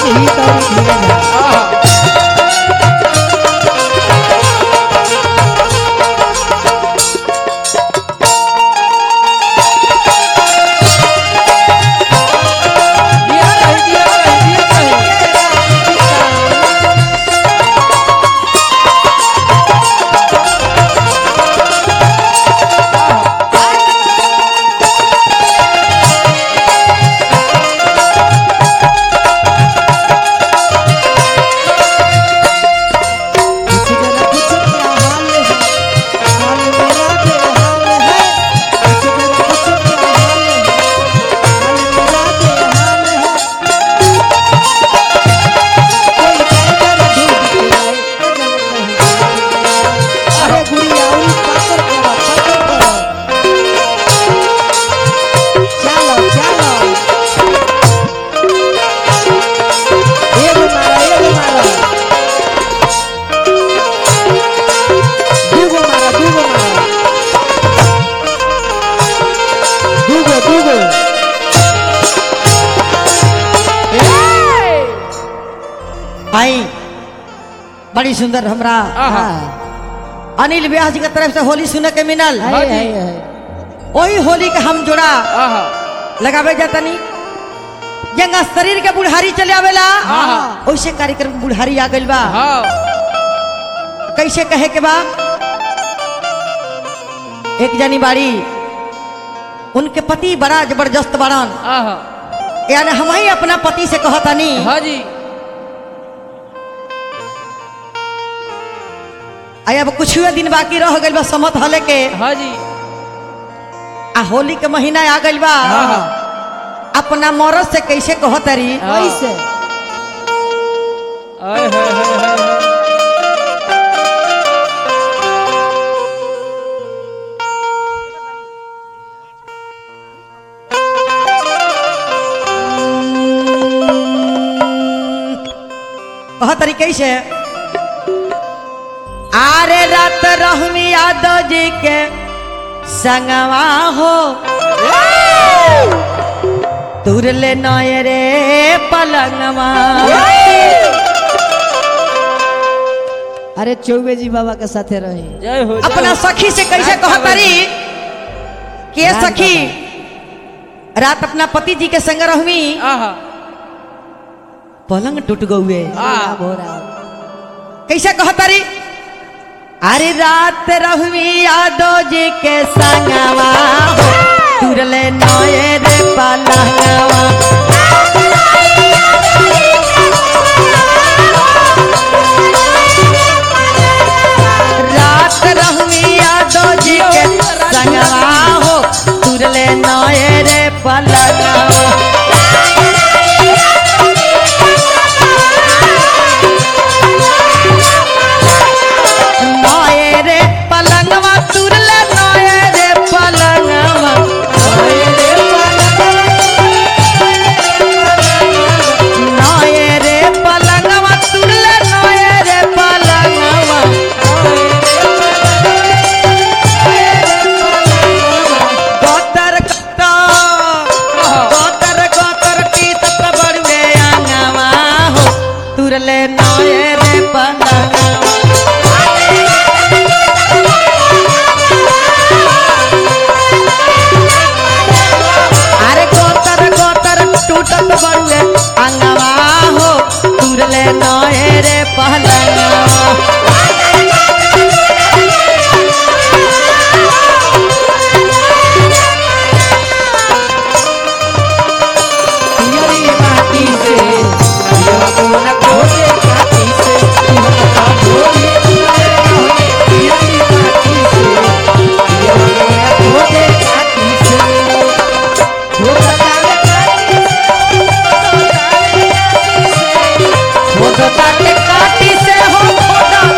ही तोरी धीरे धीरे आहा दिया रही दिया रही दिया रही किसी जगह कुछ क्या हाल है हाल मेरा बेहाल है किसी जगह कुछ क्या हाल है हाल मेरा बेहाल है कोई टाइगर ढूंढ के आए अजल नहीं अरे गुड़िया उरी पकड़ करो पकड़ करो चलो चलो एगो मारो एगो मारो दूगो मारा दूगो मारा दूगो दूगो भाई बड़ी सुंदर हमरा आहा। अनिल व्यास जी के तरफ से होली सुने के मिलल हाँ जी। वही होली के हम जोड़ा आहा लगावे जातनी जंगा शरीर के बुढ़ारी चले आवेला आहा। वैसे कार्यक्रम में बुढ़ारी आ गइल बा हाँ कैसे कहे के बा एक जनी बाड़ी उनके पति बड़ा जबरदस्त बड़न आहा यानी हम ही अपना पति से कहतानी हाँ जी आई अब कुछ दिन बाकी रह गइल बा समत हले के हाँ जी आ होली के महीना आ गइल बा आहा। अपना मरद से कैसे कहतरी हाँ। कैसे आय हाय हाय हाय हाय। कहतरी कैसे आरे रात रहमी यादव जी के संगवा हो तुरले नय रे पलंगवा अरे चौबे जी बाबा के साथे रही जय हो जय अपना हो। सखी से कैसे कहतरी के रात सखी रात अपना पति जी के संग रहमी आहा पलंग टूट गए आहा कैसे कहतरी अरे रात रहमी यादव जी के संगवा हो, तुरले नए रे पलंगवा रात रहमी यादव जी के संगवा हो तुरले नए रे पलंगवा नए रे पलंगवा तुरले नए रे पलंगवा नए रे नए रे पलंगवा तुरले नए रे पलंगवा गोतर गोतर गोतर टीतत बड़ुए आंगवा हो तुरले नए रे पलंगवा अरे गोतर गोतर टूटत बड़ुए अंगवा हो तुरले नए रे पहलंगवा पियरी माटी से पियरा कोन खोजे काटी से पियरा खोजे पियरी माटी से पियरा कोन खोजे काटी से खोजा काले काटी से खोदता के काटी से हो खोदता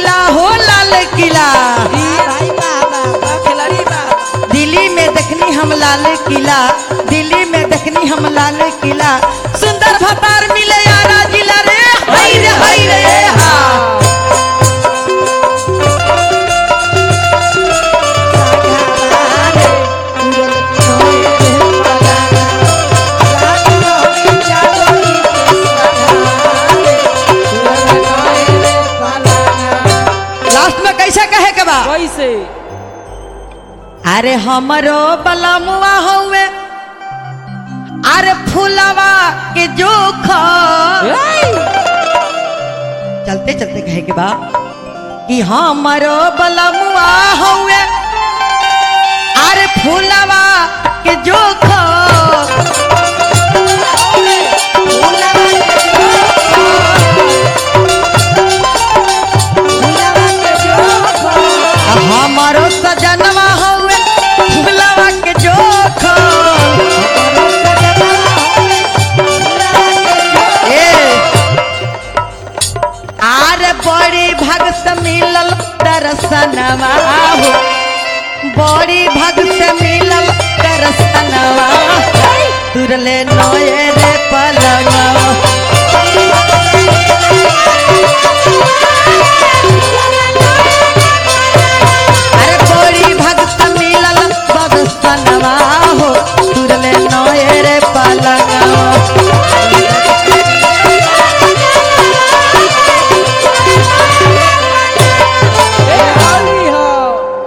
किला हो लाल किला भाई बाबा बा खिलाड़ी बा दिल्ली में देखनी हम लाल किला दिल्ली में देखनी हम लाल किला सुंदर भतार मिले यारा जिला रे हाय रे हाय रे हा लास्ट में कैसे कहे के बा कैसे अरे हमरो बलमुआ हउए अरे फुलवा के जोखा चलते चलते कहे के बा कि हमरो बलमुआ हउए अरे फुलवा के जोखा हमारो सजनवा हउए फुलवा के जोखा ए आर बड़ी भग से मिलल दर्शनवा हो बड़ी भग से मिलल दर्शनवा तुरले नोए रे पलंगवा Hey!